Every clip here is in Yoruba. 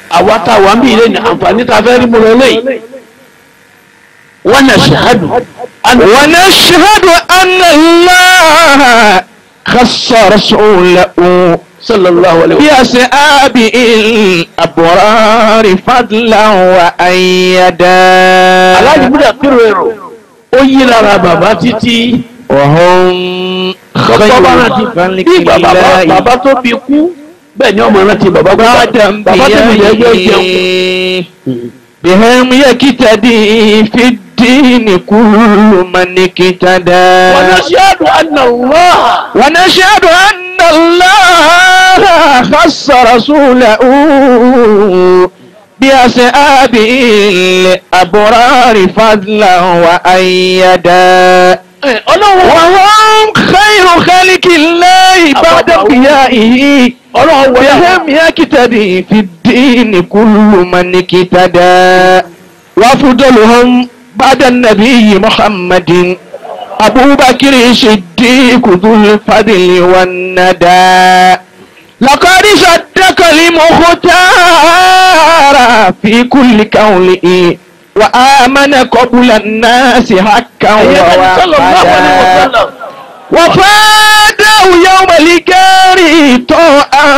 àwa tá a wà ń bí ilé ní àǹfààní tá a fẹ́ rí mu lọ lẹ́yìn wọ́n náà ṣahadu ونشهد أن الله خص رسوله sallallahu alayhi wa بأصحاب الأبرار فضلا وأيدا aláàjì múdà kírò èrò ó yí lára bàbá títí وهم bàbá bá rántí خير bí bàbá خلق الله bàbá tó bí kú bẹ́ẹ̀ ni ọmọ rántí bàbá gbọ́dọ̀ بعد bàbá tó bí yẹn gbé jẹun أنبيائه بهم يكتدي في الدين كل من اكتدى wọ́n náà ṣáàdù àná Allah ونشهد أن الله خص رسوله بأصحاب الأبرار فضلا وأيدا Ẹ, ọlọ́run وهم خير خلق الله بعد انبيائه ọlọ́run wọlé àwọn بهم يقتدي في الدين كل من اقتدى وأفضلهم بعد النبي محمد أبو بكر الصديق ذو الفضل والندى لقد صدق المختار في كل قوله وآمن قبل الناس حقا ẹ̀yẹ́ bẹ́ẹ̀ sallallahu alayhi wa ووعدا sallam وفاده يوم الكاري طوعا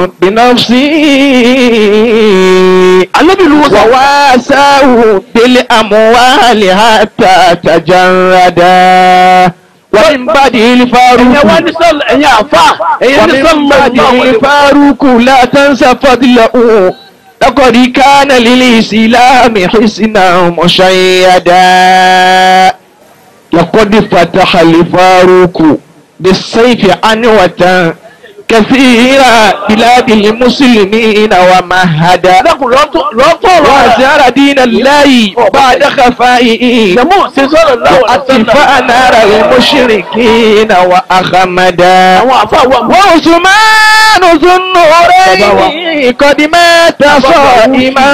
بنفسه alábìlú wọn sọ وواساه بالأموال حتى تجردا ومن بعد ẹ̀yẹ́ wá الفاروق ní sọ́ọ̀lù ẹ̀yẹ́ àfà ẹ̀yẹ́ ní ومن بعد sọ́ọ̀lù الفاروق لا تنسى فضله لقد كان للإسلام حسنا مشيدا لقد فتح الفاروق بالسيف عنوة كثيرة بلاد المسلمين ومهدا dákun lọ́tọ̀ وأزار دين الله بعد خفائه jẹ̀mú ṣe sọ́ọ̀lù láwọn وأطفأ نار المشركين وأخمدا àwọn àfà wà mọ́ وعثمان ذو النورين قد مات صائما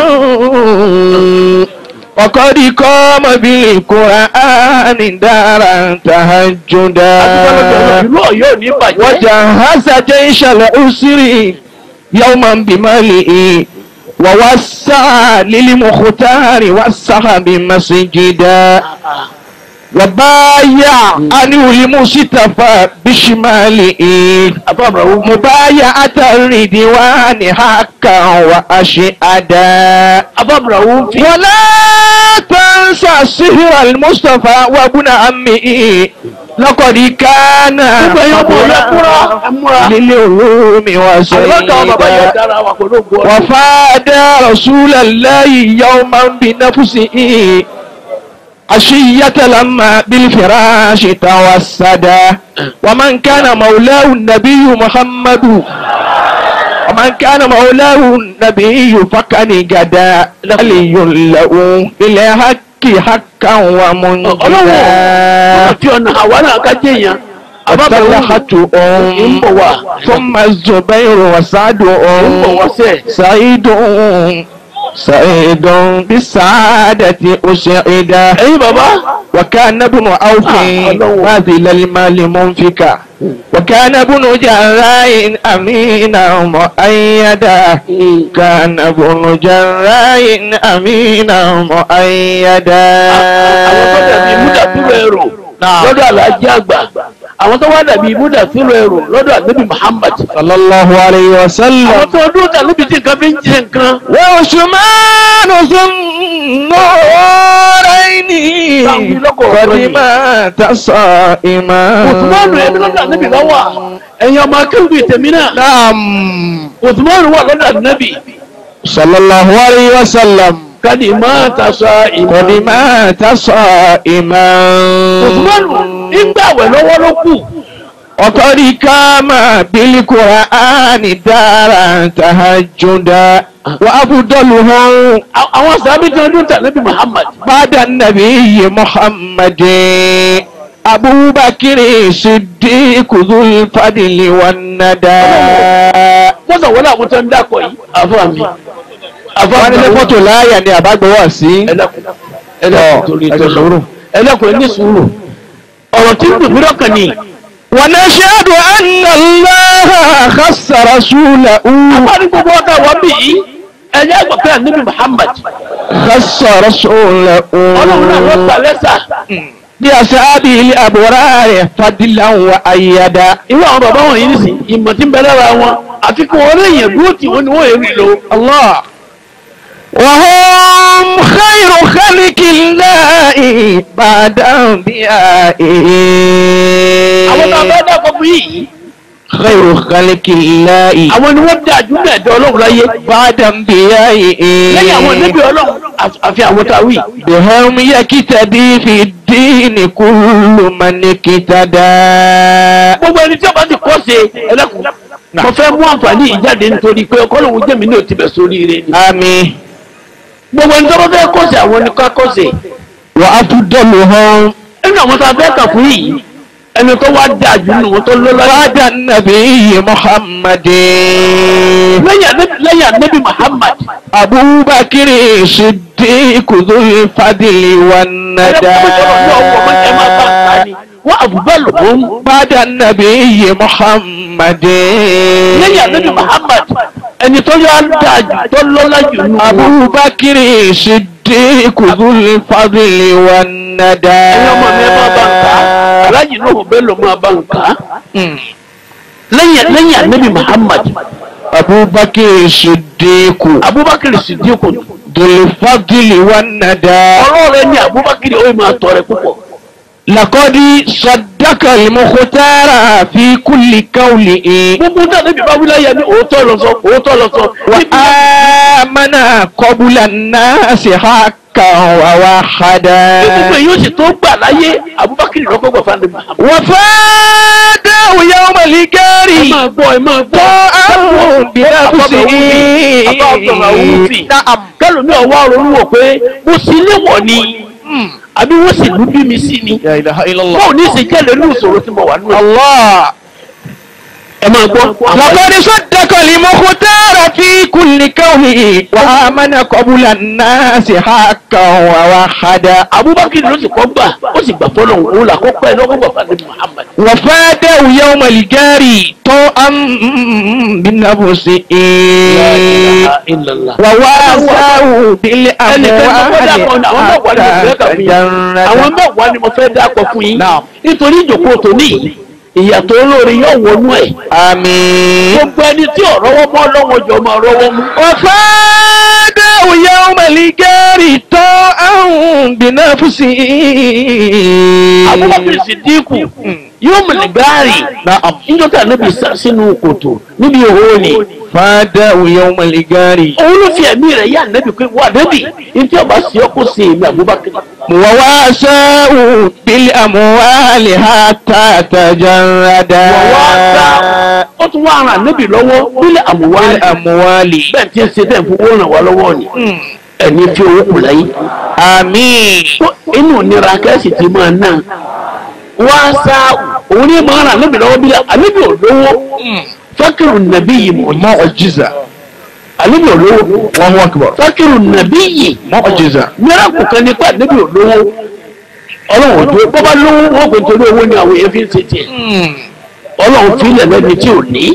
وقد قام بالقرآن دارا تهجدا ìlú ọ̀yọ́ ní bàjẹ́ وجهز جيش العسر يوما بماله ووسع للمختار والسحب مسجدا وبايع عنه المصطفى بشماله àbábàwò مبايعة الردوان حقا وأشهدا àbábàwò fi ولا تنسى سهر المصطفى وابن عمه لقد كان gbogbo ẹ̀yọ́ ọmọ ọ̀yọ́ múra múra للعلوم àlọ́kà ọmọ bàbá yẹn وسيدا dára wà kò ló gbọ́ وفاد رسول الله يوما بنفسه عشية لما بالفراش توسدا ومن كان مولاه النبي محمد ومن كان مولاه النبي فكان جدا علي له بالحق حقا ọlọ́wọ́ ومنجدا fi ọ̀nà àwa náà ká jẹ́ yẹn àbábàwò الطلحة ń bọ̀ wá ثم الزبير وسعد ń bọ̀ wá sẹ́ẹ̀. سعيد سعيد بالسعادة أسعدا ẹ̀yin bàbá وكان ابن عوف آه، الله. باذل المال منفكا وكان ابن جراء أمينا مؤيدا كان ابن جراء أمينا مؤيدا àwọn tó dàbí múdàtúrò ẹrù lọ́dọ̀ alájí àgbà àwọn tó wá dàbí múdàtúrò ẹrù lọ́dọ̀ ànábì Muhammad صلى الله عليه àwọn وسلم tó dúró tà níbi tí nǹkan fi ń jẹ nǹkan وعثمان ذو النورين قد مات صائما òtùmọ́nù ẹbí lọ́dọ̀ ànábì lọ́wọ́ ẹ̀yin ọmọ akéwì tèmi náà نعم òtùmọ́nù wà lọ́dọ̀ ànábì صلى الله عليه وسلم kádì máa tasọ ìmọ̀ قد مات صائما òtùmọ́nù ìgbà wẹ̀ lọ́wọ́ ló kù وقد قام بالقرآن دارا تهجدا وأفضلهم À- àwọn sàbí tí wọ́n dún tà níbi Muhammad بعد النبي محمد أبو بكر الصديق ذو الفضل والندى wọ́n sọ wọlé àwọn tó ń dákọ̀ yìí àfọ́ mi àfọ́ wọ́n ní mi fọ́tò láàyà ni àbágbọ́wọ́ sí ẹlẹ́kùn ẹlẹ́kùn torí ẹ tọ́lọ́ sùúrù. ẹlẹ́kùn ẹ ní sùúrù ọ̀rọ̀ tí ń dùn mí lọ́kàn ni ونشهد أن الله خص رسوله àbárí gbogbo ọ̀tá wọ́n bì yìí ẹ̀yẹ́ àgbàkẹ́ ànábì Muhammad خص رسوله ọlọ́run náà ló gbà lẹ́sà بأصحابه الأبرار فضلا وأيدا irú àwọn bàbá wọn yìí nìsín ìmọ̀ tí ń bẹ lára wọn àfi kí wọ́n léyìn dúró tí wọ́n ni wọ́n èrì lò الله وهم خير خلق الله بعد àwọn tá a أنبيائه fẹ́ dákọ̀ fún yìí خير خلق الله àwọn ni wọ́n dá ju mẹ́ẹ̀dọ́ ọlọ́run láyé بعد أنبيائه lẹ́yìn àwọn níbi ọlọ́run àfi àwọn tá a wí. بهم يكتدي في الدين كل من اكتدى gbogbo ẹni tí a bá ti kọ́ ṣe ẹlẹ́kùn mo fẹ́ mú àǹfààní ìjáde nítorí pé ọkọ lòun jẹ́mi ní òtí bẹ̀ sórí ire ni. آمين gbogbo ẹni tó bá fẹ́ kọ́ ṣe àwọn ni ká kọ́ ṣe. وأفضلهم nínú àwọn tá a fẹ́ kà fún yìí ẹni tó wá dáa jù nínú wọn tó lọ́lá بعد النبي محمد lẹ́yìn Ànábì- lẹ́yìn Ànábì Muhammad أبو بكر صديق ذو الفضل والندى wọ́n àbúbá lòun بعد النبي محمد lẹ́yìn Ànábì Muhammad ẹni tó yá dáa jù tó lọ́lá jù nínú wọn. أبو بكر صديق ذو الفضل والندى ẹ̀yin ọmọ mi ẹ máa bá ń kà á aláàjì náà ò bẹ́ẹ̀ lọ máa bá ń kà á. lẹ́yìn lẹ́yìn Ànábì Muhammad أبو بكر صديق Abubakar Sidiku ذو الفضل والندى ọlọ́run ẹni Abubakar ó máa tọrẹ púpọ̀. لقد صدق المختار في كل قوله gbogbo náà níbi bá wílẹ̀ yẹn ní òótọ́ lọ sọ òótọ́ lọ sọ. وآمن قبل الناس حقا ووحدا gbogbo èyí ó sì tó gbà láyé Abubakar lọ́kọ́ gbà fún Ànábì Muhammad. وفاده يوم ẹ الجار máa gbọ́ ẹ máa gbọ́. طاعه بنفسه نعم kẹlòmí ọwọ́ ronú wò pé mo sì léwọ̀ ni àbí wọ́n sì lù bí mi sí ni. لا إله إلا الله báwo ní í ṣe jẹ́lẹ̀ ní ìṣòro tí mo wà nínú ẹ̀. الله ẹ máa gbọ́. لقد صدق المختار في كل كونه وآمن قبل الناس حقا ووحدا Abubakar ló sì kọ́ gbà ó sì gbà fọlọ́ òun là kọ́ pẹ́ lọ́kọ́ gbà fún Ànábì Muhammad. وفاده يوم الجار طوعا بنفسه La ilaha illallah. وواساه ẹnìkan tó kọ́ dákọ̀ ní àwọn mẹ́wàá ni mo fẹ́ kà fún yín àwọn mẹ́wàá ni mo fẹ́ dákọ̀ fún yín Naam. nítorí ìjòkó tòní ìyàtọ̀ olóore yóò wọnú ẹ̀ آمين gbogbo ẹni tí ọ̀rọ̀ wọ́n mọ́ lọ́wọ́ jọ máa rọ́wọ́ mú. وفاده يوم الجار طوعا بنفسه Abubakar Sidiku yóò mọ̀lẹ̀ gáàrì نعم níjọ́tà níbi sá sínú kòtò níbi òhó ni فاده يوم الجار òun ló fi ẹ̀mí rẹ̀ yá nẹ́bi pé wà nẹ́bi ní tí ọba sí ọkọ̀ sí èmi Abubakar. وواساه بالأموال حتى تجردا wọ́n ó tún wá ara nẹ́bi lọ́wọ́ nílẹ̀ àmúwá بالأموال bẹ́ẹ̀ tí ń ṣe bẹ́ẹ̀ fún owó ràn wá lọ́wọ́ ni ẹni tí owó kù láyé. آمين inú nira kẹ́sì ti máa ná wá sá òun ní máa rà níbi lọ́wọ́ bílẹ̀ àníbi olówó fákìrù nàbí yìí mọ̀ yìí معجزة àníbi olówó الله أكبر fákìrù nàbí yìí معجزة mìíràn kò kan nípa àníbi olówó ọlọ́run tó bọ́bá lówó wọ́n pè torí owó ni àwọn èèyàn fi ń ṣe tiẹ̀ ọlọ́run fi ilẹ̀ lẹ́ni tí ò ní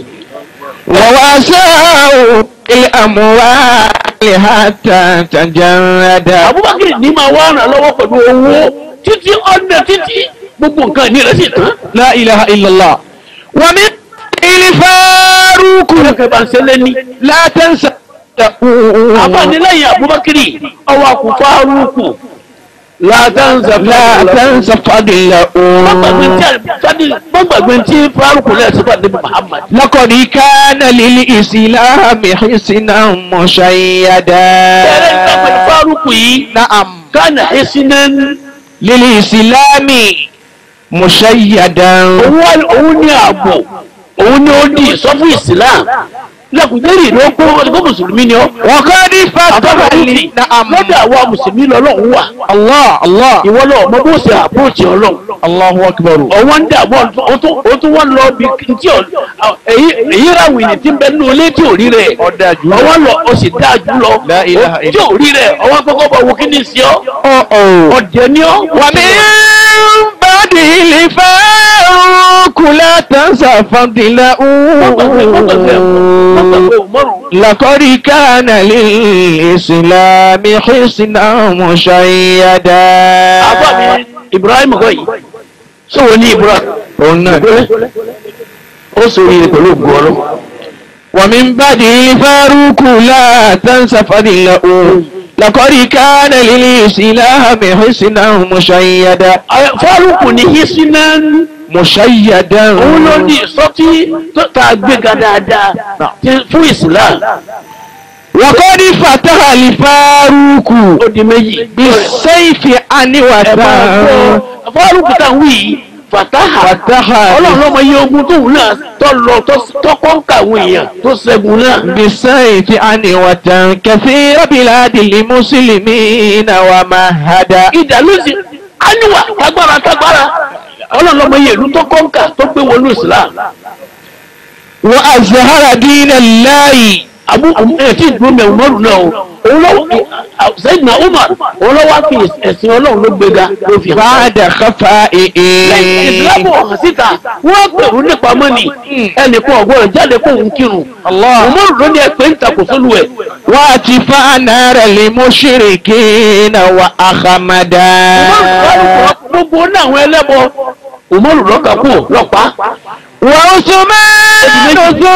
وواساه بالأموال حتى تجردا Abubakar ní máa wá ràn lọ́wọ́ pẹ̀lú owó títí ọ̀nà títí gbogbo nǹkan ní rẹ̀ sì tán لا إله إلا الله ومن الفاروق kẹ́kẹ́ bá ń ṣẹlẹ̀ ní. لا تنسى abánilẹ́yìn Abubakar ọwọ́ akú fárúkù látàǹsà لا تنسى فضله gbọ́gbàgbé tí fárúkù lẹ́sìn fún àdébí Muhammad. لقد كان للإسلام حسنا مشيدا Bẹ̀rẹ̀ ìgbàgbé fárúkù yìí نعم kánà ẹ̀sìnán للإسلام مشيدا òun ní ààbò òun ní ó di sọ́fún Islam lẹ́kùnjẹ́rì ló kó ọdún mùsùlùmí ni ọ́. وقد فتح لي نعم lọ́dọ̀ àwọn mùsùlùmí lọ́lọ́run wà الله الله ìwọ lọ ọmọ bó ṣe àpòròchì ọlọ́run. الله أكبر ọwọ́ ń dààmú ó tún wọ́n lọ bí tí ọ̀ èyí èyí ráwìn ní tí ń bẹ nínú ilé tí ò rí rẹ̀ Ọ̀dà jù lọ. ọwọ́ lọ ó sì dáa jù lọ La ilaha tí ò rí rẹ̀ ọwọ́ kọ́kọ́ bọ̀ wò kí ni sí ọ أوه أوه ọ̀dẹ̀ ni ọ ومن بعد الفاروق لا تنسى فضله لقد كان للإسلام حسنا مشيدا àbá mi Ibrahim kọ́ yìí sọ̀rọ̀ ní Ibrahim òun náà ó sọ̀rọ̀ yìí pẹ̀lú ògùn ọlọ́run. ومن بعده الفاروق لا تنسى فضله لقد كان للإسلام حسنا مشيدا fárúkù ní hisinan مشيدا òun ló ní ìsọtí tó tá a gbéga dáadáa ti- fún Islam وقد فتح الفاروق ó di méjì. بالسيف عن ẹ máa وتاه gbọ́ fárúkù tá a wí yìí fataha Fataha. ọlọ́run lọ́mọ iye ogun tóun náà tó lọ tó kọ́ńkà àwọn èèyàn tó ṣẹ́gun náà. بالسيف عن وتاه كثير بلاد المسلمين ومهدا ìdá ló sì áníwà tágbára tágbára ọlọ́run lọ́mọ iye ìlú tó kọ́ńkà tó gbé wọnú Islam. وأزهر دين الله abu ẹ tí ìdúró mẹ umaru náà o òun lọ Sayyidina Umar òun lọ wá fi ẹ̀sìn Ọlọ́run ló gbéga ló fi hàn. بعد خفائه ìsìlámù ọ̀hún síta wọ́n pèrú nípa mọ́ni ẹnìkan ọ̀gbọ́n jáde kó ń kírun. الله umaru ló ní ẹ̀pẹ́ ń takò sólù ẹ̀. واتفاء نار المشركين وأخمدا umaru gbogbo ní àwọn ẹlẹ́bọ umaru lọ́ka kú lọ́pàá. وعثمان ذو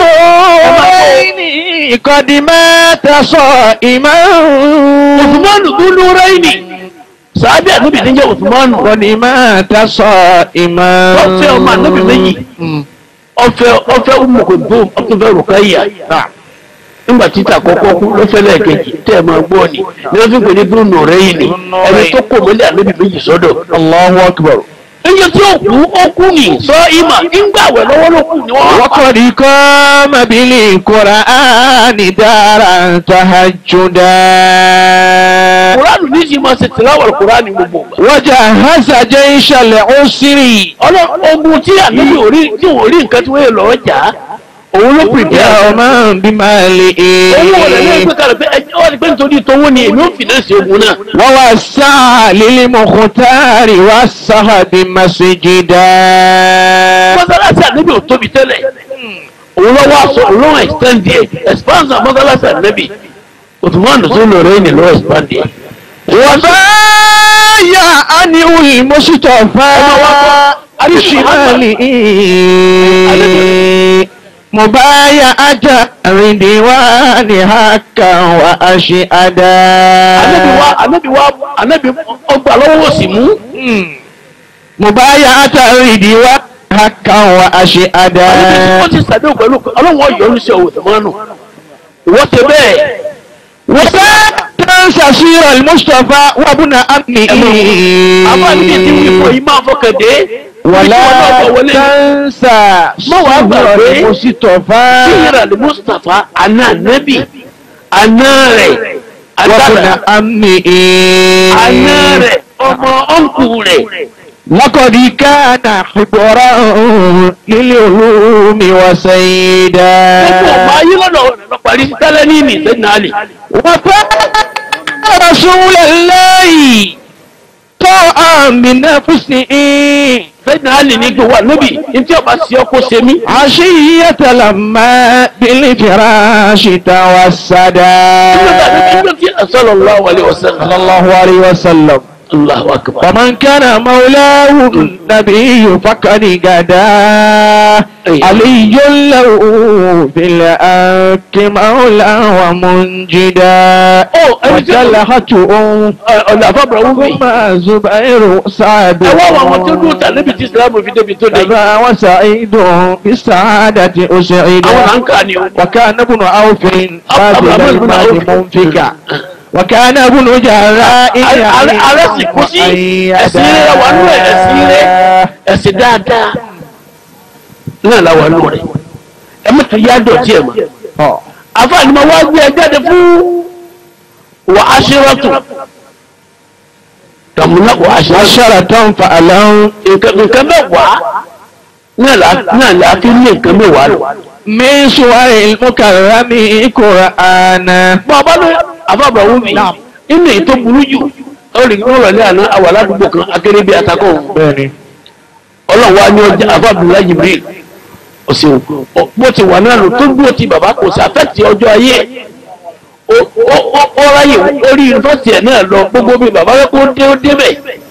النورين قد مات صائما Usmanu dúdú rẹ́yìnì sàábì ànábì níjẹ́ Usmanu قد مات صائما ọ̀fẹ́ ọmọ ànábì méjì ọ̀fẹ́ ọ̀fẹ́ umukuntu ọ̀fẹ́ Rukayya. nígbà títà kọ́kọ́ kú ló fẹ́ lẹ́ẹ̀kejì tẹ́ ẹ máa gbọ́ ni ní wọ́n fi pè ní bruno rẹ́yìn ni ẹni tó kò mọ́lẹ̀ ànábì méjì sọ́dọ̀. الله أكبر iye tí ó kú ó kú ní sọ ìmà ńgbà wẹ̀ lọ́wọ́ ló kù ni wọ́n wá pa. وقد قام بالقرآن دارا تهجدا kuranu ní sì máa ṣe tìláwọ̀ kuranu gbogbo. وجهز جيش العسر ọlọ́ ogun tí ànábì ò rí tí ò rí nǹkan tí wọ́n yẹ lọ́ọ́ jà á òun ló pèpè àwọn. يوما بماله owó wọlé ní ẹgbẹ́ kalẹ̀ pé ẹjọ́ wọ́n ti pé nítorí tówó ni èmi ò fìnẹ́sì ogun náà. ووسع للمختار والصحب مسجدا mọ́sálásí ànábì ò tóbi tẹ́lẹ̀ òun lọ́wọ́ aṣọ òun lọ́wọ́ extend ẹ̀ expansion mọ́sálásí ànábì òtùmọ́n tó lọ rẹ̀ ní lọ́wọ́ expand ẹ̀. وبايع عنه المصطفى بشماله مبايعة رضوان حقا وأشهدا ànábì wa ànábì wa ànábì ọgbà lọ́wọ́ òsì mú مبايعة رضوان حقا وأشهدا ànábì ó ti sàdé pẹ̀lú ọlọ́wọ́ yọrù sí ọ̀wọ̀ tẹ̀mọ́nù wọ́n ti bẹ́ẹ̀ وتنسى سير المصطفى وابن أمه àbá níbi tí wọ́n fọ yìí máa fọkàn dé ولا تنسى ما هو سير أبدا؟ المصطفى síyìnrà ní Mustapha àná ànábì àná rẹ̀ وابن àdára أمه àná rẹ̀ ọmọ ọ̀nkù rẹ̀ لقد كان حبرا للعلوم وسيدا gbogbo ọmọ ayé lọ́dọ̀ rẹ̀ lọ parí sí tẹ́lẹ̀ ní ìní sẹ́yìn àlè. وفاء رسول الله طاعا بنفسه sẹ́yìn àlè ní gbogbo ànábì ní tí ọba sí ọkọ ṣe mí. عشية لما بالفراش توسدا nígbà tí sallallahu alaihi wasallam. صلى الله عليه وسلم Allahu akbar. ومن كان مولاه النبي فقد غدا علي له بالأك مولى ومنجدا ó ẹni tí ó وجلحته ọ̀nà àfọ̀bọ̀rọ̀ wù mí. ثم زبير سعد ẹ wá àwọn tí ó dúró tà níbi tí Ìsìlámù fi débi tó dé. أبا وسعيد بالسعادة أسعد àwọn là ń kà ní o. وكان ابن عوف أبو بادل عبد بن المال عوف. منفكا وكان ابن جراء ààrẹ sì kú sí ẹ̀sìn rẹ̀ wà nú ẹ̀ ẹ̀sìn rẹ̀ ẹ̀sìn dáadáa náà la wà nú rẹ̀ ẹ má tún yá dọ̀tí ẹ̀ mọ́. àfààní ma wá gbé ẹ jáde fún wà á ṣírọ́tù tàmúnà wà á ṣírọ́tù عشرة فألهم nǹkan nǹkan mẹ́wàá náà la náà la fi ní nǹkan mẹ́wàá lọ. من سور المكرم قرآنا bọ́ ọba ló àfàbà wù mí inú èyí tó burú jù ó rí ní ọ̀rọ̀lẹ́ àná àwà ládùúgbò kan akéré bíi atakọ̀ òun. بني ọlọ́run wa ní ọjà afábùlá jibril ọ̀sẹ̀ bó ti wà náà lò tó dúró ti bàbá kò sí afẹ́tì ọjọ́ ayé ó ráyè orí yunifásitì ẹ̀ náà lọ gbogbo bí bàbá rẹ kó dé ó débẹ̀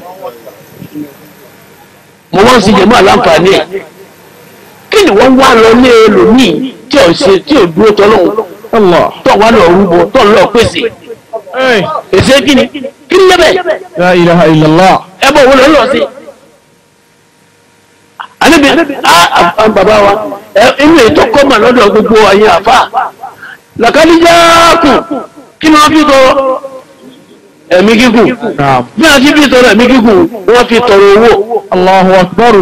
mo wọ́n sì jẹ́ mọ́ àlàǹfààní ẹ̀ kí ni wọ́n wá lọ ní ẹlòmíì tí ò ṣe tí ò dúró tọ́lọ́hún tó wà lọ rúbọ tó ń lọ pèsè pèsè kí ni kí ni lẹ́bẹ̀ La ilaha illallah. ẹ bọ̀ wọ́n lọ lọ sí. àníbi a bàbá wa ẹ inú ètò kọ́mà lọ́dọ̀ gbogbo ayé àfà làkàlíjáàkù kí ni wọ́n fi tọrọ ẹ̀mí gígùn bí wọ́n ti fi tọrọ ẹ̀mí gígùn wọ́n fi tọrọ owó Allahu akbar.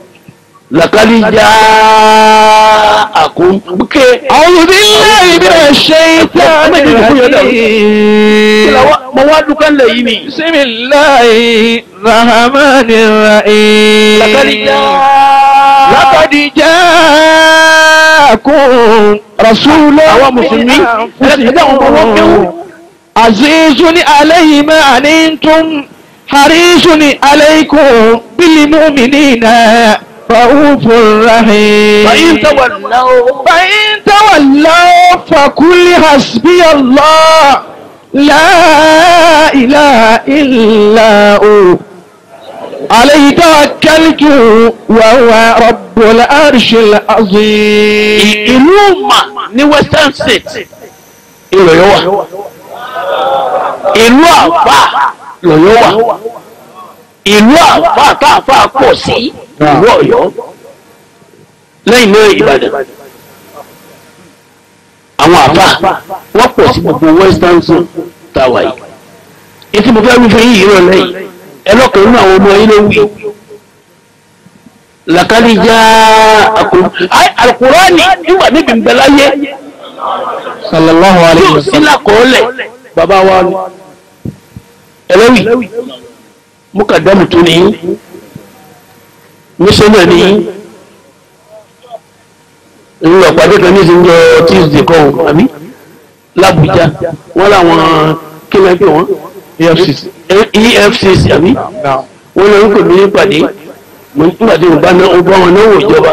làkàlíjáàkù ké A'udhu billahi minash shaitanir rajim. mo wá dúkọ́ lẹ̀ yìí ni Bismillahir rahmanir rahim. làkàlíjáàkù لقد جاءكم رسول àwọn mùsùlùmí ẹ̀ẹ́dẹ́ àwọn ọmọ wọn kéwù. عزيز عليه ما عنتم حريص عليكم بالمؤمنين رؤوف رحيم فإن تولوا فإن تولوا فقل حسبي الله لا إله إلا هو عليه توكلت وهو رب العرش العظيم ìlú mà ní western state ìlọ̀yọ̀ wà ìlú àfà lọ̀yọ̀ wà ìlú àfà táàfà pọ̀ sí ìlú ọ̀yọ́ lẹ́yìn náà ìbàdàn àwọn àfà wọ́n pọ̀ sí gbogbo western zone táwa yìí etí mo fẹ́ wí fún yìí rọ̀ lẹ́yìn ẹlọ́kàn nínú àwọn ọmọ yìí ló wí làkàlì já àkùrọ̀ alukurani nígbà níbi nbẹ̀láyé صلى الله عليه yóò sí وسلم lakọọlẹ̀ bàbá wa ni ẹlẹ́wì mukadamu tó ní mísọ́nà ní ìlú ọ̀pàdé kan ní ìsinjọ tuesday kan àbí làbújá wọ́n làwọn kílẹ̀ pé wọ́n EFCC efcc àbí wọ́n lọ ń pè mí nípàdé mo ń pàdé òbá náà ó bá wọn náà wò ìjọba.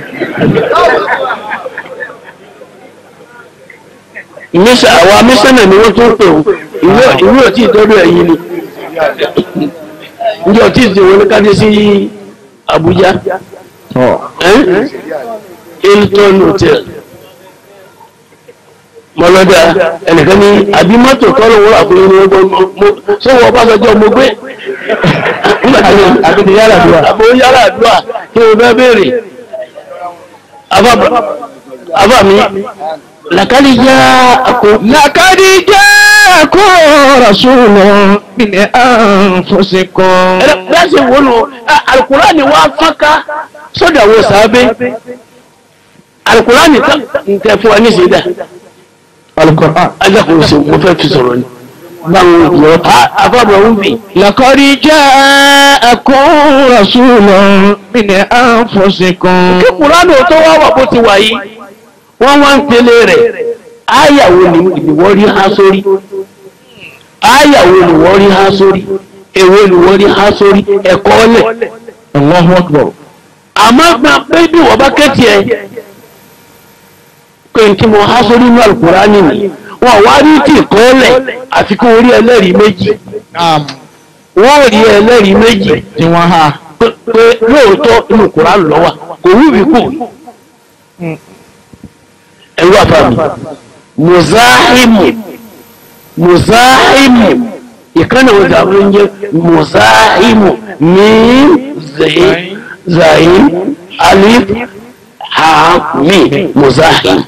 mísà àwa mísànà ni wọ́n tún pè ó ìwé ìwé ọtí ìtọ́jú ẹ̀yìn ni njẹ́ ọtí ìsìn wọn ní káde sí Abuja ẹ́n? Hilton hotel mọlọ́dà ẹnìkan ní àbí mọ́tò tọ́lọ̀ wọ́n àfihàn ní ọgbọ́n mọ́ ṣé wọ́n bá sọjọ́ mo gbé àbí ti yára àdúrà. àbò yàrá àdúrà kí o fẹ́ béèrè àbá mi làkàlì yá àkó لقد جاءكم رسول من أنفسكم ẹ̀rẹ́sì wo nù alukurani wa fọ́nká sọ́dọ̀ àwọn sàábé alukurani tẹ fún wa ní ìsìdá القرآن ajakun sí mo fẹ́ fi sọ̀rọ̀ ni báwọn yọ afọ́bọ̀ ń bì لقد جاءكم رسول من أنفسكم kí kurani tó wá wà bó ti wà yìí wọ́n wá ń tẹ̀lé rẹ̀ áyàwó ni ìwọ́ rí há sórí áyàwó ni wọ́n rí há sórí èwo ni wọ́n rí há sórí ẹ̀kọ́ lẹ̀ الله أكبر àmọ́ gba pé bí wọ́n bá kẹ́tì ẹ̀ pé n tí mo há sórí inú Al-Kùránì nì wọ́n wá rí tí kọ́lẹ̀ àfi kó rí ẹlẹ́rìí méjì نعم wọ́n rí ẹlẹ́rìí méjì tí wọ́n há pé pé lóòótọ́ inú Kùránì ló wà kò wúbi kù ẹ̀rú àfàmì muzahimu muzahimu ìkànnì wọn dàbí ń jẹ muzahimu ní zayin zayin alif ha mi muzahim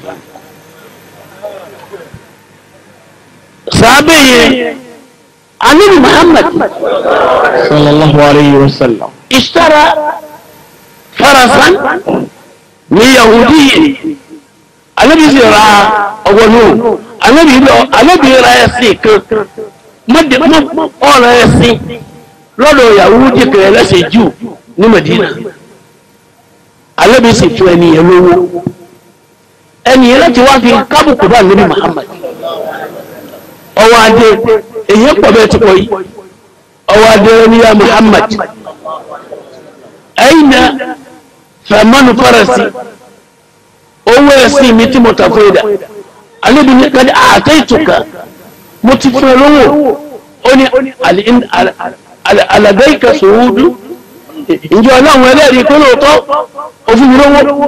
sábẹ́ yẹn anabi muhammad صلى الله عليه وسلم اشترى فرسا من يهودي anabi sì ra ọgbọnú anabi lọ anabi ra ẹsìn kan mọdé mọ ọ̀rọ̀ ẹsìn lọ́dọ̀ yahudi kan ẹlẹ́sìn jù ní medina anabi sì fún ẹni yẹn lówó ẹni yẹn láti wá fi kábùkù bá nabi muhammad ọwọ́ adé èyí pọ̀ bẹ́ẹ̀ ti pọ̀ yìí ọwọ́ adé ní ya muhammad أين fẹ̀mọ́nù fẹ́rẹ̀sì owó ẹ̀sìn mi tí mo tà fún ẹ̀dà alẹ́bi ní kájí àtẹ́ ìtùkà mo ti fún ẹ lówó ó ní alàgbé ìkẹsòwúdú ìjọ ọlọ́run ẹlẹ́rìí pé lóòótọ́ òfin mi lówó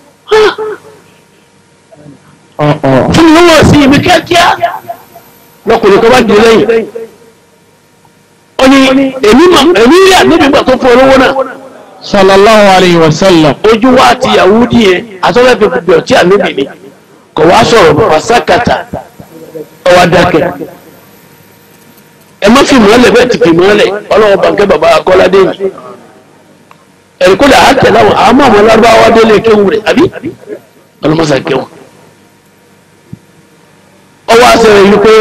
fún mi lówó sí ibi kíákíá lọkùnrin kan bá di lẹ́yìn ó ní èmi rí àdébí gbà tó fún ọ lówó náà sallallahu alayhi wa sallam ojú wa ti yahudi yẹn àtọ́fẹ́ fi gbogbo ọtí ànábì ni kò wá sọ̀rọ̀ pàṣákàtà ọwọ́ adákẹ́ ẹ má fi mọ́lẹ̀ bẹ́ẹ̀ ti fi mọ́lẹ̀ ọlọ́wọ́ bànkẹ́ bàbá akọ́ládé yìí ẹ̀rí kó lè á tẹ̀lé àwọn àmọ́ àwọn lárúbáwá délé kéwù rẹ̀ àbí ọlọ́mọsà kéwù ọwọ́ àṣẹrẹ̀ yìí pé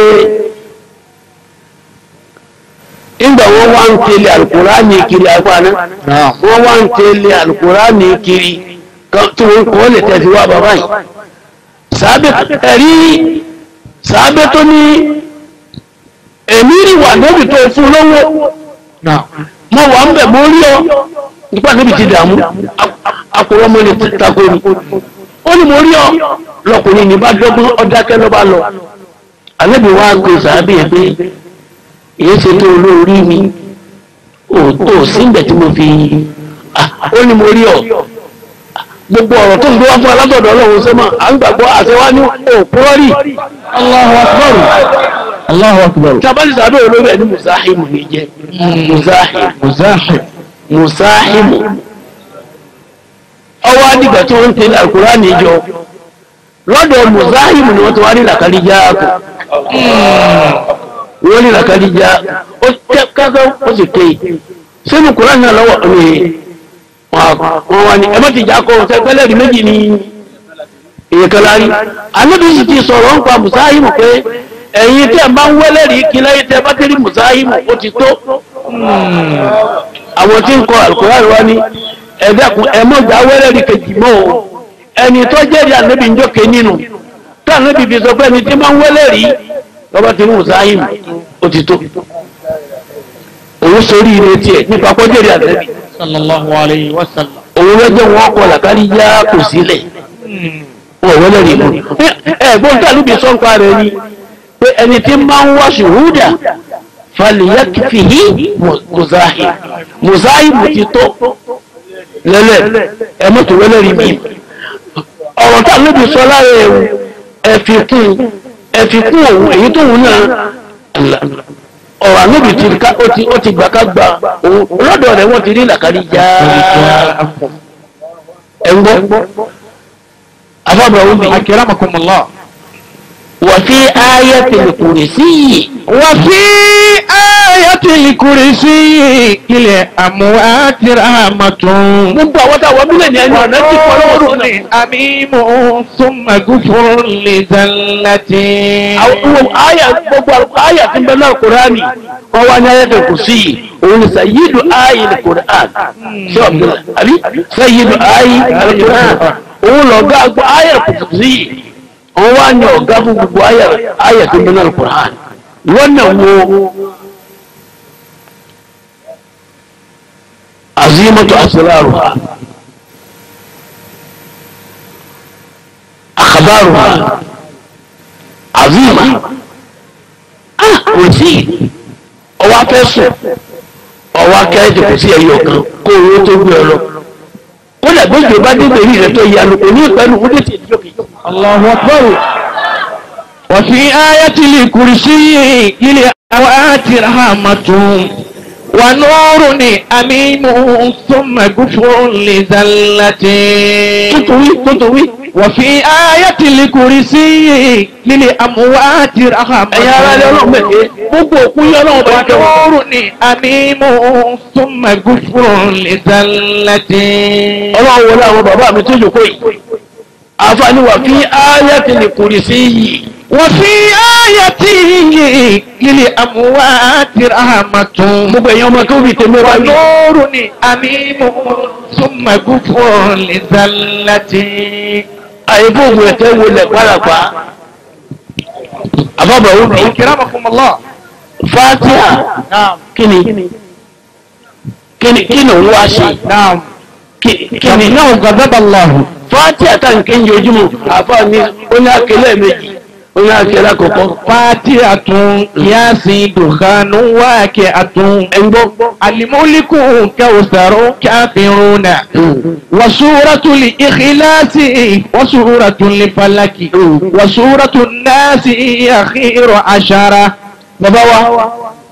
ìgbà wọn wá ń tẹ̀lé alukurani kiri agbáná wọn wá ń tẹ̀lé alukurani kiri tí wọn kọ́ lè tẹ̀sí wá bàbá yìí sàbẹ̀ ẹ̀rí sàbẹ̀ tó ní èmi rí wà níbi tó fún lọ́wọ́ mo wà ń bẹ̀ mo rí ọ nípa níbi ti dààmú akọ̀rọ̀ mo lè tako ni ó ní mo rí ọ lọkùnrin ní bá dọ́gbọ́n ọdákẹ́ ló bá lọ àlébi wá pé sàbẹ̀ yẹn pé èyí ṣe tó olórí mi ò síbẹ̀ tí mo fi ó ní mo rí ọ gbogbo ọ̀rọ̀ tó ń gbé wá fún alátọ̀dọ̀ ọlọ́run sẹ́mà à ń gbàgbọ́ àṣẹwá ní òpúrọ́rì Allahu akbar Allahu akbar tabali sàdó olórí ẹni musahimu ní jẹ musahimu muzahim musahimu ọwọ́ adìgbà tí wọ́n ń tẹ̀lé Al-Qur'ani jọ lọ́dọ̀ musahimu ni wọ́n ti wá ní làkàrí jáàkù wọ́n ní làkàrí já ó tẹ́ kákọ́ ó sì ké sínú Qur'an náà lọ́wọ́ ní wọ́n wá ní ẹmọ́ ti jà kọ́ ọ̀sẹ̀ pẹ́lẹ́ rí méjì ní ìyẹ̀kẹ́lárí anábì sì ti sọ̀rọ̀ ń pa musahimu pé ẹ̀yin tí ẹ máa ń wẹ́lẹ̀ rí kí láyé tẹ bá tẹ́rí musahimu ó ti tó àwọn tí ń kọ Al-Qur'an wá ní ẹ̀dẹ́kun ẹ̀mọ́jà wẹ́lẹ̀ rí kejì mọ́ o ẹni tó jẹ́rìí ànábì ń jókè nínú tí ànábì fi sọ pé ẹni tí máa ń wẹ́lẹ̀ rí lọ́ba tí musahimu ó ti tó òun sórí ire tiẹ̀ nípa kọ́jẹ́rìí ànábì sallallahu alayhi wa sallam òun lọ́jọ́ wọn kọ làkárí yá kò sílẹ̀ wọ́n wẹ́lẹ̀ rí mú ẹ̀gbọ́n tí àlùbí sọ́ǹpa rẹ̀ ni pé ẹni tí máa ń wá ṣùhúdà fàlìyàkìfìhí mùsáhì mùsáhì mù ti tó lẹ́lẹ̀ ẹmọ́tò wẹ́lẹ̀ rí mi ọ̀rọ̀ tí àlùbí sọ lára ẹ̀wù ẹ̀fikún ẹ̀fikún òun èyí tó wù náà ọ̀rọ̀ àlùbí ti ká ó ti ó ti gbà ká gba òun lọ́dọ̀ rẹ̀ wọ́n ti rí làkárí já ẹ̀ńgbọ́ afọ́bọ̀ òun bì akiramakumullah وفي آية الكرسي وفي آية الكرسي للأموات رحمة gbogbo àwọn táwọn mílẹ̀ ní ẹni ọ̀nà tí kọ́ lọ́wọ́ lónìí. أميم ثم غفر لزلة àwọn àyà gbogbo àyà tí ń bẹ náà kúránì wọ́n wá ní ayé kò sí yìí òun ni sayidu ayi ni kúrán ṣé ọ̀gbìn àbí sayidu ayi ni kúrán òun lọ gá gbọ́ ayà kò sí yìí wọ́n wá ní ọ̀gá fún gbogbo ayà ayà tí ń bẹ náà kúrán lọ́nà wo azimatu asraruha akhbaruha azima ah kò sí ọwọ́ afẹ́sùn ọwọ́ akẹ́rẹ́jì kò sí ẹyọ kan kó owó tó gbé ọ lọ ó dàgbé ìjọba dégbè rí rẹ tó yẹ alùpùpù ní ìpẹ́lú ó dé sí ìdíjọ́ kejì. الله أكبر وفي آية الكرسي للأموات رحمة ونور أمين ثم غفر لزلة tuntun wí tuntun wí. وفي آية الكرسي للأموات رحمة ẹ̀yin ara rẹ ọlọ́run mẹ́tẹ́ gbogbo òkú yẹ ọlọ́run bá jẹ́ wọn. ونور أمين ثم غفر لزلة ọlọ́run wọlé àwọn bàbá mi tó jòkó yìí. àǹfààní wà fi ayatil kursi وفي آيته للأموات رحمة gbogbo ẹ̀yin ọmọ tó fi tèmi wá wí. ونور أميم ثم غفر لزلة àyèfó ògùn ẹ̀tẹ́ wọlé pàràpà. àbábọ̀ òbí أكرمكم الله fatiha نعم kíni kíni kíni òun wá ṣe نعم kí kí ni إنه غضب الله fati àtàǹkè ń yojúmọ́ àfa ní oní akẹlẹ méjì oní akẹlẹ àkọ́kọ́ فاتحة ياسين دخان واكعة ẹngbọ́ الملك كوثر كافرون وسورة الإخلاص وسورة الفلك وسورة الناس أخير عشرة bàbá wa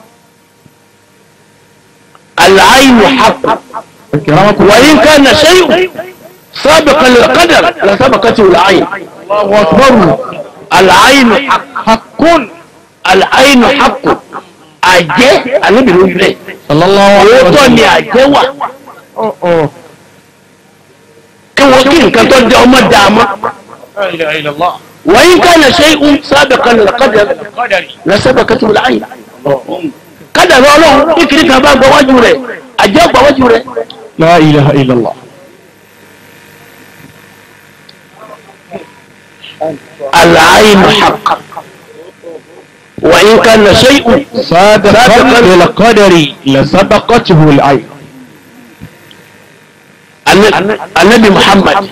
al'aynu haqq wa in kana shay'un sabiqan lil qadar la sabaqatu al-ayn الله أكبر al'aynu haqq حق al'aynu haqq àjẹ́ alébìnrin ojú rẹ̀ صلى الله عليه òótọ́ ni وسلم àjẹ́ wà kí wọ́n kí nǹkan tó jẹ́ ọmọ dààmú لا إله إلا الله wa in kana shay'un sabiqan lil qadar la sabaqatu al-ayn kádàrá ọlọ́run kíkiri kan bá gbọ́ wájú rẹ̀ àjẹ́ gbọ́ wájú rẹ̀ لا إله إلا الله العين حق وإن كان شيء صادقا بالقدر لسبقته العين الن- النبي محمد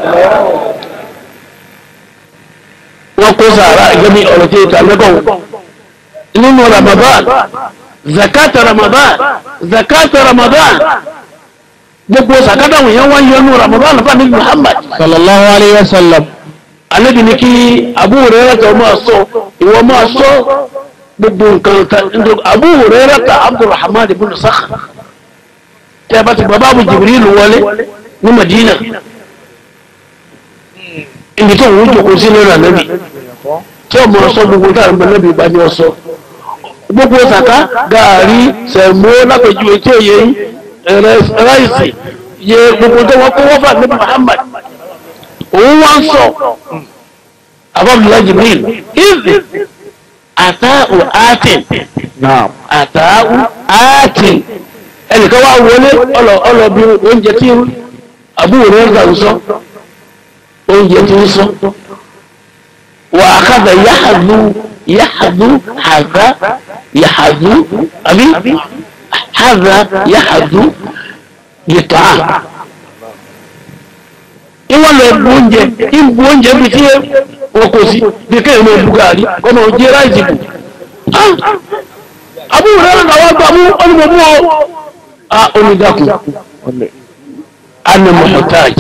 وقصى جميع أولئك أنكم نم رمضان زكاة رمضان زكاة رمضان gbogbo sàkádà wọ̀nyẹn wọ́n yọ nù ramadan fún anabi muhammad صلى الله عليه وسلم anabi ni kí abu hurairah tó máa sọ ìwọ máa sọ gbogbo nǹkan ta ndo abu hurairah ta abdulrahman ibn sakh tẹ ẹ bá ti bàbá abu jibril wọlé ní madina ibi tó ń jókòó sí lórí anabi tí o máa sọ gbogbo tá a mọ anabi bá ní ọ sọ gbogbo sàká gàárì sẹmó lápẹjù etí òye yín ráìsì yẹ gbogbo tó wọn kó wọn fà anabi muhammad òun wá ń sọ abọ́bùlá jibril ìzì àtàù àtìn نعم àtàù àtìn ẹnìkan wá wọlé ọlọ ọlọ bí oúnjẹ tí àbúrò rẹ̀ gbà ń sọ oúnjẹ tí ń sọ wà á kàdà yáhàdú yáhàdú hàdá yáhàdú àbí hàdá yáhàdú yìtọ́ à ìwọ́n lọ bu oúnjẹ ìbu oúnjẹ bí tí wọn kò sí bí kéèyàn máa bu gàrí kọ́nà òjì ráìsì bù. àbúrò rẹ̀ náà wá gbà mú ọlọ́mọ mú ọ. a onídàkùn ana muhtaj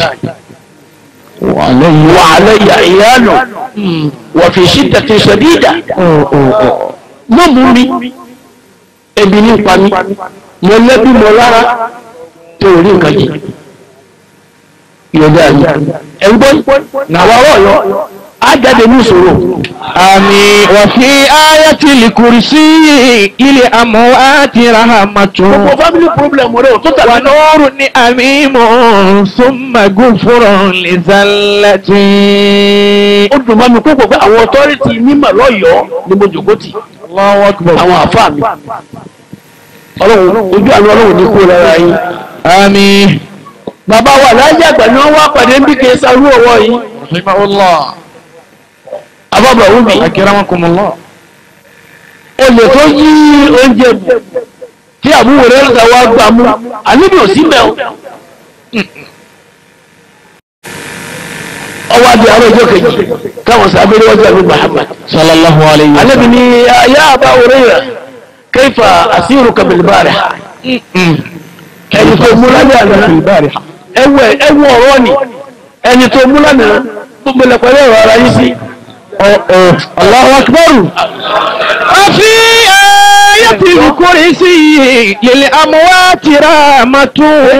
وعليه wa alayya iyalun wa fi shiddatin shadida mọ́ mú mi ebi ní pa mi mo lẹ́bí mo lára tó rí nǹkan jẹ yọ̀dá mi ẹ̀gbọ́n nàwa ọ̀yọ́ á jáde ní ìṣòro آمين وفي آية الكرسي إلى أموات رحمة gbogbo family problem rẹ ò tó tàbí náà ونور أميم ثم غفر لزلة ó dùn mọ́ mi kókò pé àwọn authority mímọ̀ lọ́yọ̀ọ́ ni mo jòkó tì الله أكبر àwọn àfáà mi ọlọ́run ojú àánú ọlọ́run ní kó lára yín آمين bàbá wa láyé àgbà ni wọ́n wá pàdé ń bí kí esa rú ọwọ́ yìí رحمه الله abábà wúmi أكرمكم الله olè tó yí oúnjẹ bù tí àbúrò rẹ̀ ń wá gbà mú àníbi ò sí mẹ́ọ̀ ọwọ́ adé àwọn ọjọ́ kejì káwọn sábẹ́rẹ́ wájú àbí Muhammad صلى الله عليه النبي ني يا أبا هريرة كيف أسيرك بالبارحة ẹni tó mú lálẹ́ àná البارحة ẹwọ ẹwọ ọ̀rọ̀ ni ẹni tó mú lánàá gbogbo lẹ pẹ̀lú ọ̀rọ̀ ara yìí sí. الله أكبر وفي آية الكرسي للأموات رحمة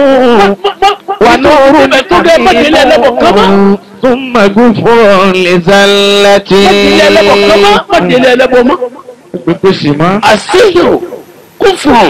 ونور tó dé mọ́tìlẹ̀ ẹlẹ́bọ̀ kọ́mọ́ ثم غفر لزلة mọ́tìlẹ̀ ẹlẹ́bọ̀ kọ́mọ́ mọ́tìlẹ̀ ẹlẹ́bọ̀ mọ́. بقسمة àṣìhìrò kúfùrù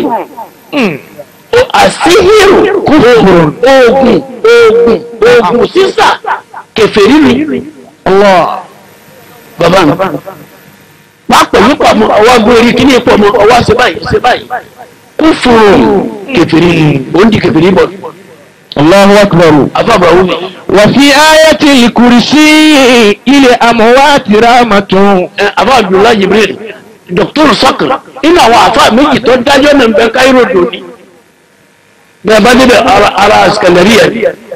àṣìhìrò kúfùrù oògùn oògùn oògùn sísà kèfèrí ni. الله bàbá mi wá pẹ̀lú pàmò ọwọ́ gbé orí kíní pọ̀ mọ́ ọwọ́ ṣe báyìí ṣe báyìí kúfùrù kèfèrí ni òun di kèfèrí bọ̀ الله أكبر afábà wúmi. وفي آية الكرسي للأموات رحمة ẹ àbá abdullahi jibril dr sakr inú àwọn àfa méjì tó dájọ́ náà ń bẹ káírò dòní bẹ́ẹ̀ bá débẹ̀ ara ara Iskandariya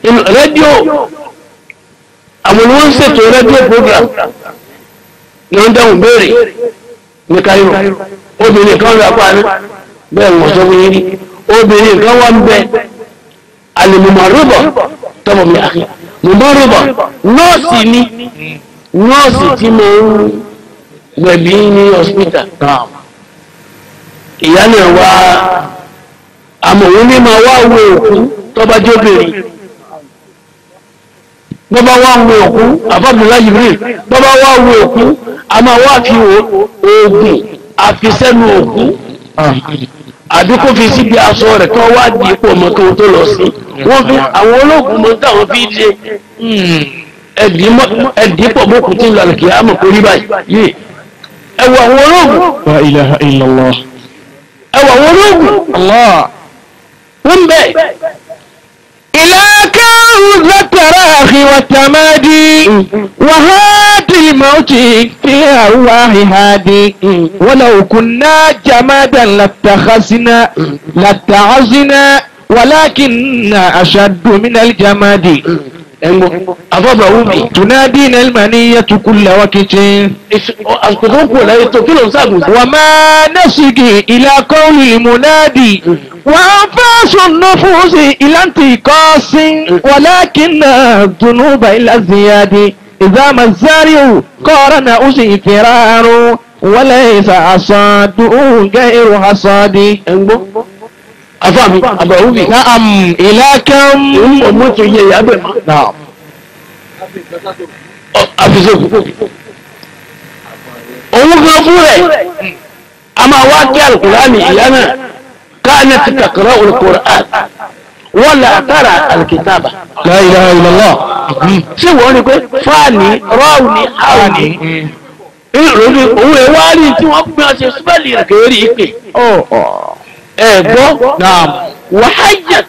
inú rédíò àwọn ni wọ́n ń ṣètò rédíò program ní wọ́n dáhùn béèrè ní Cairo obìnrin kan rà pa ní bẹ́ẹ̀ wọ́n sọ fún yín rí obìnrin kan wá ń bẹ alimọ̀mọ̀rúbọ̀ tọmọ mi àkè mọ̀mọ̀rúbọ̀ nọ́ọ̀sì ni nọ́ọ̀sì tí mo ń gbẹ̀bí ní hospital ìyá náà wá àmọ̀ òun ní máa wá wo òkú tọ́ba jóbìnrin bọ́bá wá wo òkú àfọ́bùnlá Jibril bọ́bá wá wo òkú a máa wá fi oògùn àfisẹ́nu òkú àbí kó fi síbi aṣọ rẹ̀ kí wọ́n wá di ipò ọmọ tó tó lọ sí wọ́n fi àwọn olóògùn mọ́ táwọn fi ṣe ẹ̀dí pọ̀ mọ́kù tí ń lọ kí á mọ̀ kó rí báyìí ẹ wo àwọn olóògùn La ilaha illallah. ẹ wo àwọn olóògùn Allah. wọ́n bẹ̀ إلى كون التراخي والتمادي وهادي الموت في أرواح هادي ولو كنا جمادا لاتخذنا لاتعظنا ولكن أشد من الجماد ẹ̀gbọ́n àfọ́bà wúbi تنادينا المنية كل وقت àsìkò tó kù láyé tó kí ló ń sàgùn sí. وما نسقي إلى قول المنادي وأنفاس النفوس إلى انتقاص ولكن الذنوب إلى الزياد إذا ما الزارع قارن أسي فرار وليس حصاد غير حصاد ẹ̀gbọ́n àfàmì àbà wúbi. نعم إلى كم òun mọ̀ mọ́ tó yẹ ìyá bẹ̀ mọ́. نعم àfisẹ́kù. òun gan fún rẹ̀ a máa wá kí alukurani ìyá náà káàní ti kàkàrà alukurani wọ́n lè àtàrà alukitaba. لا إله إلا الله ṣé wọ́n rí pé fáàní rọ́ọ̀nì áwùní ìròyìn òun ẹ̀ wá rí tí wọ́n gbé ọṣẹ súpẹ́lì rẹ̀ kéré ìpè. أوه ẹ̀ gbọ́ نعم وحجت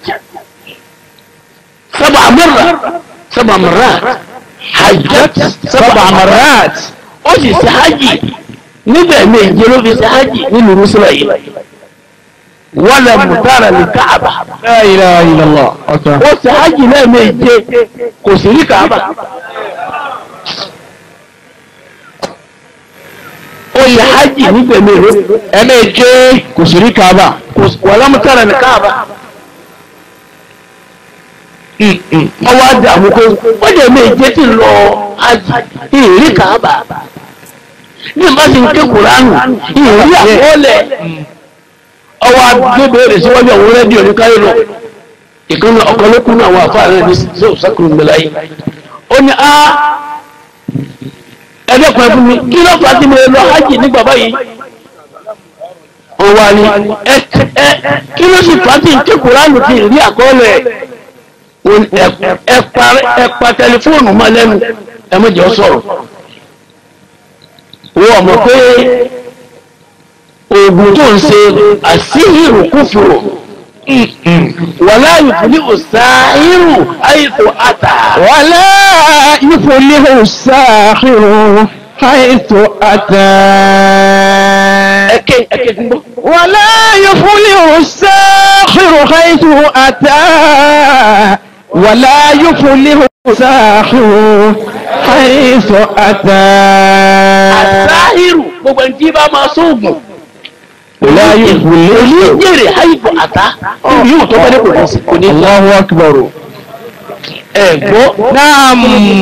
سبع مرات سبع مرات حجت سبع مرات ó sì ṣe hajj níbẹ̀ méje ló fi ṣe hajj nínú rúṣùlá yìí wala mutara ní káàbà لا إله إلا الله أكبر ó ṣe hajj lẹ́ẹ̀méje kò sí rí káàbà ó ṣe hajj níbẹ̀ méje ẹ̀mẹ́jẹ kò sí rí kaaba kò sí wala mutara ní káàbà ọwọ́ àdàmú kó ó jẹ́ méje tí ń lọ hajj ìrí káàbà ní ìbá ti ń ké kuránù ìrí àkọọ́lẹ̀ ọwọ́ agbébèrè síwájú àwọn rédíò ní káyọ̀ náà ìkànnì ọ̀kọ́lẹ́kùn náà àwọn àfáà rẹ̀ ní sọ́kùnrin gbẹ̀lá yìí ó ní á ẹ̀dẹ́kùn ẹ̀fún mi kí ló fà á tí mo lè lọ hajj ní bàbá yìí ó wá ní ẹ ẹ kí ló sì fà á tí ń ké kuránù tí ìrí àkọọ́lẹ̀ ẹ pa ẹ pa tẹlifóònù mọ́ lẹ́nu ẹ mọ̀jọ́ sọ̀rọ̀ wọ́n mọ̀ pé oògùn tó ń ṣe àṣíhìrù kúfùrù wàlá ìfúnni òsáhìrù àìsàn àtà. wàlá ìfòlíhù sáàkìrù àìsò àtà. ẹkẹ ẹkẹ fún bọ. wàlá ìfòlíhù sáàkìrù àìsò àtà. wàlá ìfòlíhù sáàkìrù àìsò àtà. àṣáhìrù gbogbo ẹni tí bá máa sóògùn. wàlá ìfòlíhù. oníjèrè àìsàn àtà. níbi yóò tó bẹ́ẹ̀ kò ní sí kò ní. Allahu akbar. ẹ gbọ́. نعم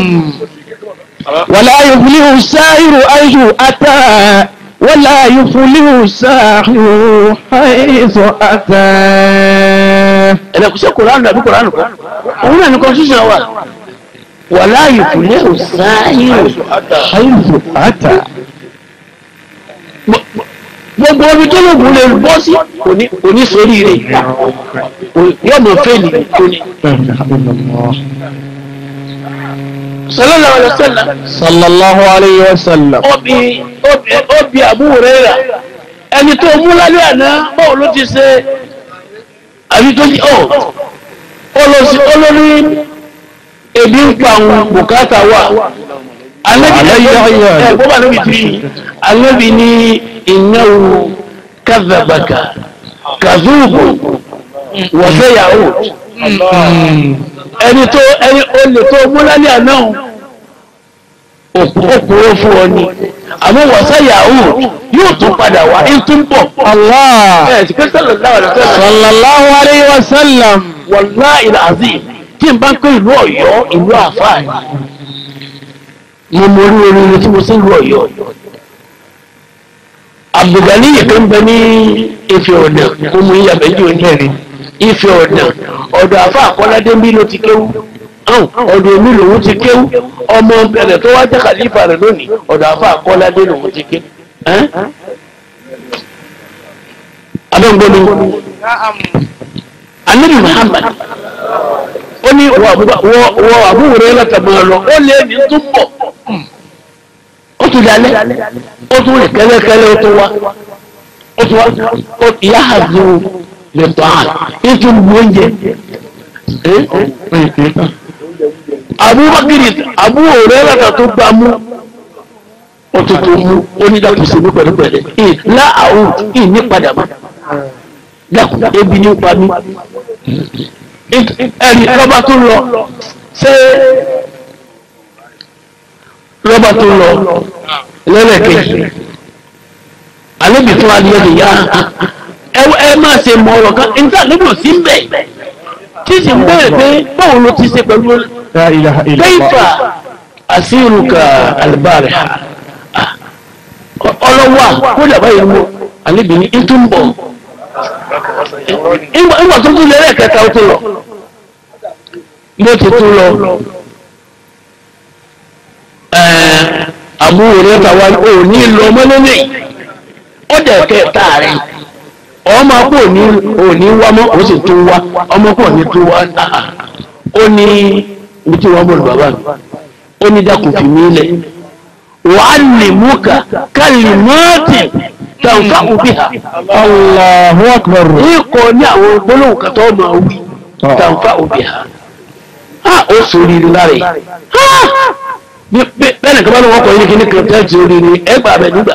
ولا يفلح السائر حيث أتى ولا يفلح الساحر حيث أتى ẹ̀rẹ́ kò sí kòránù àbí kòránù kan òun náà ní constitution wa wàlá ìfúnlẹ̀ òsáhìrù حيث أتى gbogbo omi tó lògùn lè bọ́ sí kò ní kò ní sórí rẹ̀ yóò mọ̀ fẹ́ẹ̀lì kò ní. sallallahu alaihi wasallam صلى الله عليه وسلم obi obi obi Abu Hurairah ẹni tó mú lálẹ́ àná báwo ló ti ṣe àbí tó ti ọ̀ olórí olórí ebi ń pa àwọn bùkátà wà alẹ́bi ẹ̀ bọ́bá níbi tí alẹ́bi ní innahu kadhabaka kadhubu wa sayahud ẹni tó ẹni olè tó múlálẹ̀ àná òkú òkúrò fún ọ ni àmọ́ wàsá yahoo yóò tún padà wá ní tún bọ̀. Allah. ẹ ti kẹ́sẹ̀ lọ láwọn ọ̀dọ́ sẹ́lẹ̀. Sallallahu alayhi wa sallam. wàláhì azim tí n bá ń pè ìlú Ọ̀yọ́ ìlú àfáà ni mo mọ orí oríire tí mo sí ìlú Ọ̀yọ́ Abdulgani yìí tó ń bẹ ní Ifẹ̀ ọ̀nà mo mú iyàbẹ̀ jù ní ẹ̀rí Ifẹ̀ ọ̀nà ọ̀dọ̀ àfa àkọ́ládé mi ló ti kéwú hàn ọ̀dọ̀ èmi lòun ti kéwú ọmọ bẹ̀rẹ̀ tó wá jẹ́ kàlífà rẹ̀ lónìí ọ̀dọ̀ àfa àkọ́ládé lòun ti kéwú. abẹ́ngbọ́n mi anabi muhammad ó ní wọ àbúrò rẹ látàmú lọ ó lé ní tó bọ̀ ó tún dalẹ̀ ó tún rìn kẹ́lẹ́kẹ́lẹ́ ó tún wá ó tún wá ó ìyá àzù lè tọ́ à ní tún bu oúnjẹ abubakar àbúrò rẹ látà tó gbà mú ó tún tó mú ó ní dàkú sí ní pẹ̀lẹ́pẹ̀lẹ́ ìlà àwọn ìní padà mọ́ dàkú ebi ní pa mí ẹni lọ́ba tó lọ ṣé lọ́ba tó lọ lẹ́lẹ́kejì àlébi fún adìyẹ lè yá ẹ ẹ máa ṣe mọ ọ̀rọ̀ kan níta níbi ò sí mbẹ tí sì ń bẹ̀rẹ̀ pé báwo ló ti ṣe pẹ̀lú La ilaha illallah. kẹ́yìfà àṣírùkà àlùbárẹ̀ ọlọ́wà kó dàbá yìí mú àlébi ní ìtúmbọ̀ ìgbà tó tún lẹ́rẹ̀ kẹta ó tún lọ bó ti tún lọ àbúrò rẹ tàwa ò ní lọ mọ́lẹ́lẹ́ ó dẹ̀ kẹta rẹ̀ ọmọ kò ní ò ní wá mọ́ ó sì tún wá ọmọ kò ní tún wá ó ní ibi tí wọ́n bọ̀lù bàbá mi ó ní dákun fi mí lẹ̀ wàá lè mú ká kálí mọ́ọ̀tì tàǹfà òbí ha Allahu akbar. ikọ̀ ní àwọn gbólóhùn kan tó máa wí tàǹfà òbí ha ha ó sórí rí lára yìí ha bẹ́ẹ̀ ni kábàlù wọn kọ yín kíní kan tẹ́ẹ̀tì orí ni ẹgbàá bẹ̀ nígbà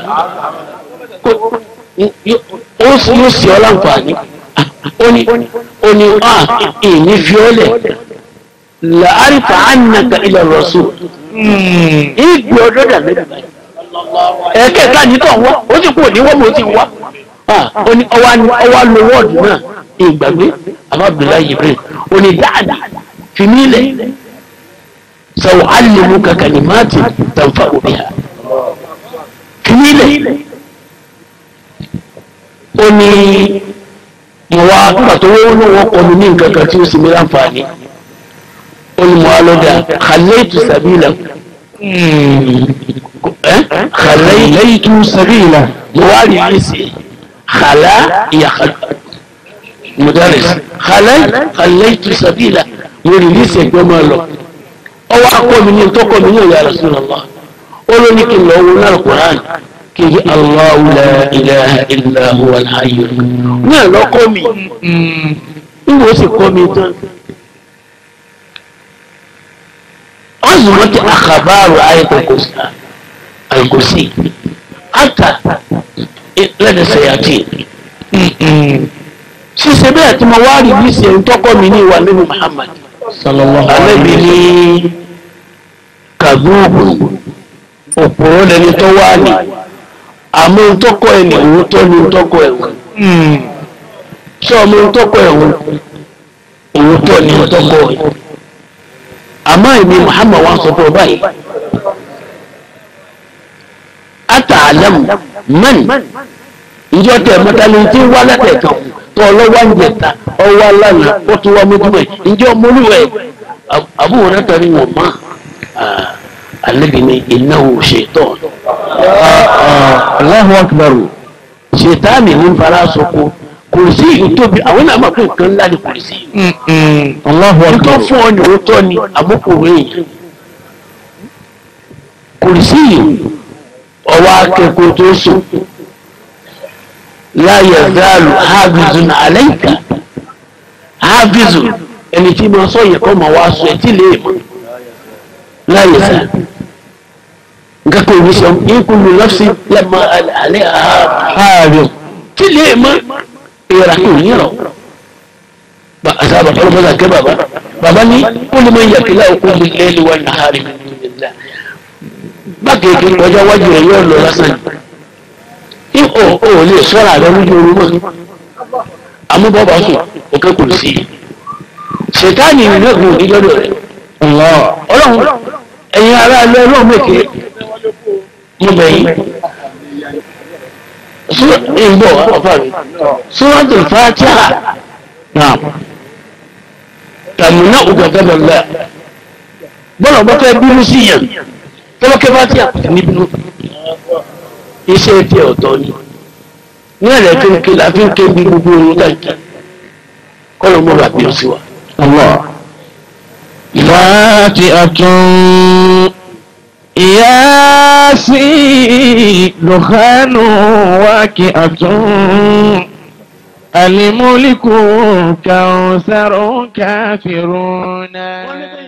ó yóò sì ọ́ láǹfààní ó ní ó ní a ìní fiọ́lẹ̀ làárìfà ánàkà ilẹ̀ rọ̀ṣù ìgbì ọdọ́ dà lẹ́nu báyìí ẹ̀ẹ́kẹ́ta ní tọ̀ wọ́n ó sì kú òní wọ́n mo ti wá ó ní ọwá lo wọ́ọ̀dù náà ìgbàgbé àbábìlá Jibril ó ní dáadáa fi mí lẹ̀ sọ̀rọ̀ alẹ́mú kankan ní máàtì tàǹfà òbí ha fi mí lẹ̀ ó ní mo wá nígbà tó wọ́n ní wọ́n kọlu ní nǹkan kan tí ó sì mí láǹfààní ó ní mo wá lọ́dà khalaitu sabila Khaytu sabila. مواري نسي خلا يا خل مدرس خلا خليت سبيلا يوري نسي جماله او اقوى من تقوى من يا رسول الله قولوا لك لو من القران كي الله لا اله الا هو الحي نا لو قومي نو سي قومي تان عظمت اخبار ايه الكرسي الكرسي حتى لدى السياتين ṣíṣe bẹ́ẹ̀ tí mo wá rí bí ṣe ń tọ́kọ́ mi ní ìwà nínú Muhammad Sallallahu alẹ́bi ní kàgbóògù òpòrò lẹni tó wá ní àmọ́ ń tọ́kọ́ ẹ̀ ní òótọ́ ní ń tọ́kọ́ ẹ̀wọ̀n tí ọmọ ń tọ́kọ́ ẹ̀wọ̀n òótọ́ ní ń tọ́kọ́ ẹ̀ àmọ́ èmi Muhammad wá sọ fún ọ báyìí atàlámù mẹ́rin ìjọ tẹ mọ́tàlẹ́ tí ń wá látẹ̀kàn tó ọlọ́wọ́ ń jẹta ọwọ́ aláàlá ó tún wá mójúmọ́ ẹ̀ ìjọ mọ́lúwẹ̀ àbúrò rẹ̀ tẹ̀lé wọn mọ́ alẹ́bi ní ìnáwó ṣètọ́ Allahu akbar. ṣètáàmì ní fara sọkò kò sí ìtóbi àwọn náà máa pè nǹkan ńlá ní kò sí Allahu nǹkan akbar. fún ọ ní òótọ́ ni àmọ́kòrò èèyàn kò sí ọwọ́ akẹ́kọ̀ọ́ tó sùn la yazalu hafizun alayka hafizun ẹni tí ma sọ yẹ kọ́ ma wá sọ ẹtí lè mọ̀ la yazalu nǹkan kò ní sọ in kullu nafsin lamma alayha hafiz tí lè mọ̀ ìrà kò ní rọ̀ àti àbàtà ọlọ́mọdé àkẹ́ bàbá bàbá ní ó lè máa ń yàkílá òkú mi lẹ́nu wa nàárì nílá bákèké ọjọ́ wájú rẹ̀ yóò lọ lásán yìí ó ó lè sọ́ra rẹ lójú oorun mọ́ amúbọ́bà sùn òkè kò sí i ṣètáàní ìrìn ògùn òní lọ́dọ̀ rẹ̀ ọlọ́run ẹ̀yin ará ilé ọlọ́run mèké mo bẹ̀ yín ìgbọ̀ ọ̀fà mi suratul Fatiha náà tàmínà ògàgàdà lẹ́ bọ́lá ọba fẹ́ bínú sí yàn tọ́lọ́kẹ́ Fatiha kò ní bínú iṣẹ́ tí ọ̀tọ̀ ni ní ẹ̀rẹ́ kéńké la fi ń ké bí gbogbo ohun dàgbà kọ́lọ́ mọ́ bàbí ó sì wà. فاتئة ياسين دخان واكئة الملك كوثر كافرون